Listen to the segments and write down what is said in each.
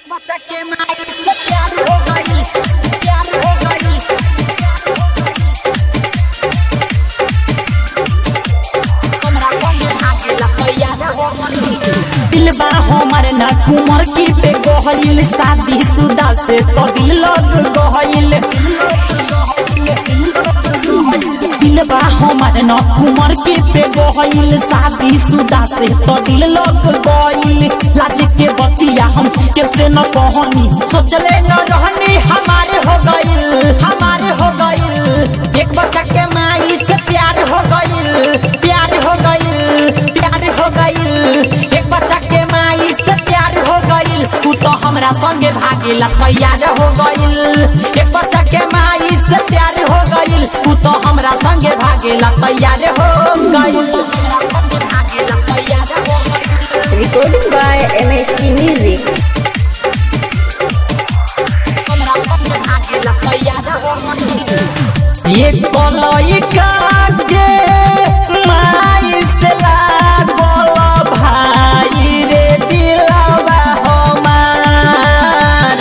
बच्चा के माई से प्यार हो गई प्यार हो गई हमरा संगे भागे ला तैयार हो गई दिलबा हमर ना कुमर की पे गहइल शादी सुदा से तो दिल लग गहइल दिलबा हमर ना कुमर की पे गहइल शादी सुदा से तो दिल लग गइल लाज के बतिया हम कैसे न कहनी सोचले न रहनी हमारे हो गइल हमारे हो गइल एक बच्चा के माई से प्यार हो गई प्यार हो गई प्यार हो गई एक बच्चा के माई से प्यार हो गई तू तो हमरा संगे भागेला तैयार हो गई एक बच्चा के माई से प्यार हो गई तू तो हमरा संगे भागेला तैयार हो गई भागेला तैयार हो गई Recording by MHT Music. हमरा संगे भागेला तैयार हो गई ये कलई कागे माई से लागल भाई रे दिलवा हमार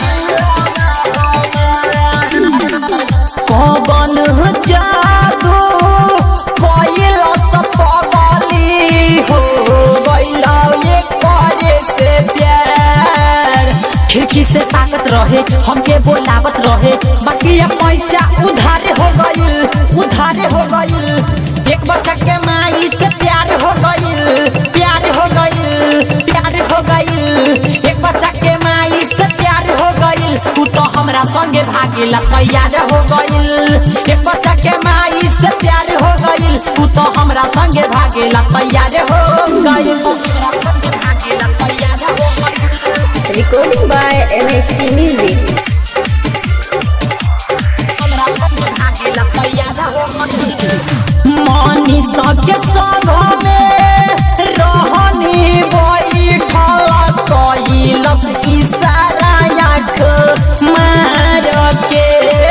कबन जादू कोइल पगली हो गइल ये करे से प्यार खिड़की से ताकत रहे हमके बोलावत रहे बाकी अब पैसा उधार हो गइल उधार हो गइल एक बच्चा के माई से प्यार हो गई प्यार हो गई प्यार हो गई एक बच्चा के माई से प्यार हो गई तू तो हमरा संगे भागेला तैयार हो गई एक बच्चा के माई से प्यार हो गई तू तो हमरा संगे भागेला तैयार हो गई भागेला तैयार हो गई Recording by MHT Music. हमरा संगे भागेला तैयार हो गई मानी सके संग में रहनी बैठल कइलस इशारा आँख मार के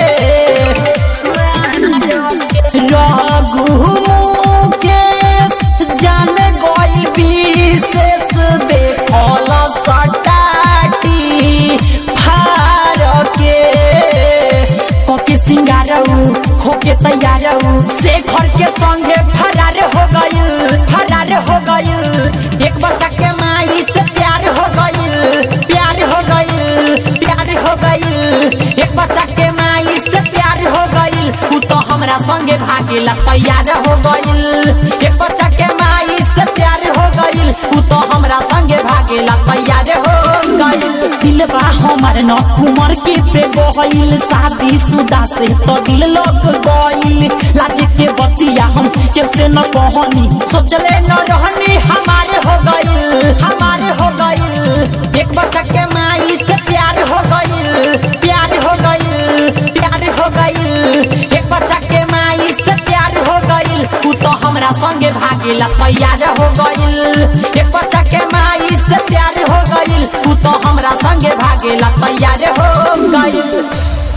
रघु के जान गई विशेष देखल सटाटी फार के होके सिंगारऊ होके तैयारऊ से घर के संगे फरार हो गइल फरार हो गइल एक बच्चा के माई से प्यार हो गई प्यार हो गई प्यार हो गई एक बच्चा के माई से प्यार हो गई तू तो हमरा संगे भागेला तैयार हो गई एक बच्चा के माई से प्यार हो गई तू तो हमरा संगे भागेला तैयार हो गई दिलबा हमर न कुमर के पे गइल शादी सुदा से तो दिल लग गइल लाज के बतिया हम कैसे न कहनी सोचले न रहनी हमारे हो गई हमारे हो गई एक बच्चा के माई से प्यार हो गई प्यार हो गई प्यार हो गई एक बच्चा के माई से प्यार हो गई तू तो हमरा संगे भागेला तैयार हो गई एक बच्चा के माई से प्यार हो गई तू तो हमरा संगे भागेला तैयार हो गई